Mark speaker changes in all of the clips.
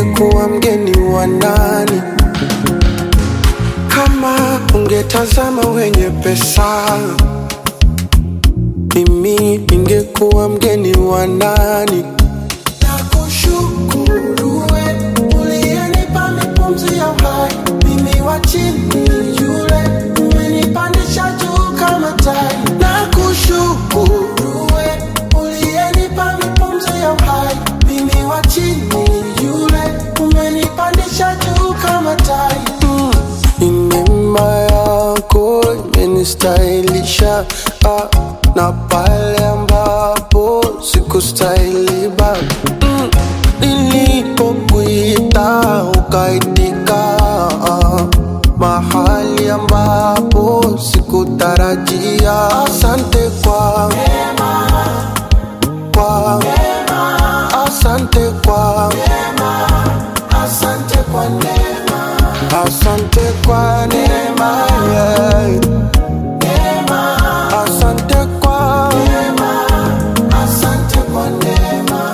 Speaker 1: ningekuwa mgeni wa nani kama ungetazama wenye pesa mimi ningekuwa mgeni wa nani nakushukuru we uliyenipa mipumzi ya uhai mimi wa chini yule umenipandisha juu kama tai nakushukuru we uliyenipa mipumzi ya uhai mimi wa chini yule umenipandisha juu kama tai mm. Ni neema yako imenistahilisha ah, na pale ambapo sikustahili baba mm. Nilipokuita ukaitika ah, mahali ambapo sikutarajia. Asante kwa kwa asante kwa asante kwa neema asante kwa neema yeah. asante kwa asante kwa neema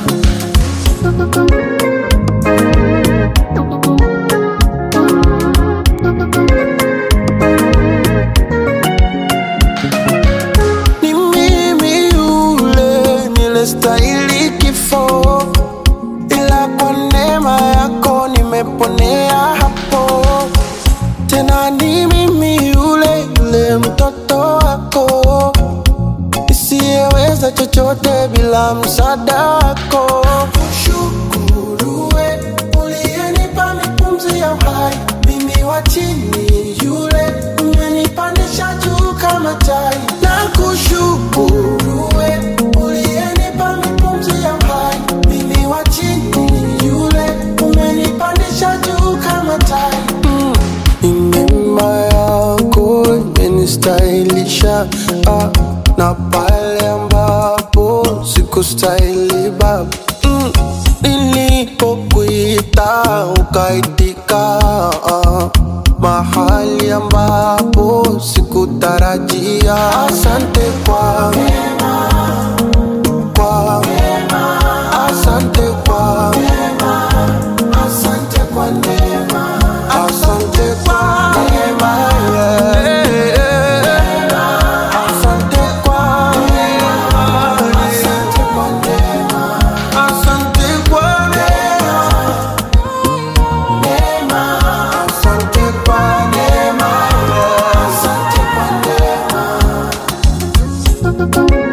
Speaker 1: ni mimi yule nilestahili kifo ila kwa neema yako nimeponea hapo tena ni mimi yule yule mtoto wako isiyeweza chochote bila msaada wako kushukuru we uliyenipa mipumzi ya uhai mimi wa chini yule umenipandisha juu kama tai na kushukuru we uliyenipa mipumzi ya uhai mimi wa chini yule umenipandisha juu kama tai mm. Ni neema yako imenistahilisha ah, na pale ambapo sikustahili baba mm. Nilipokuita ukaitika ah, mahali ambapo sikutarajia. Asante kwa kwa asante kwa asante kwa neema asante kwa neema yeah. asante kwa asante kwa neema asante kwa neema asante kwa neema yeah. asante kwa neema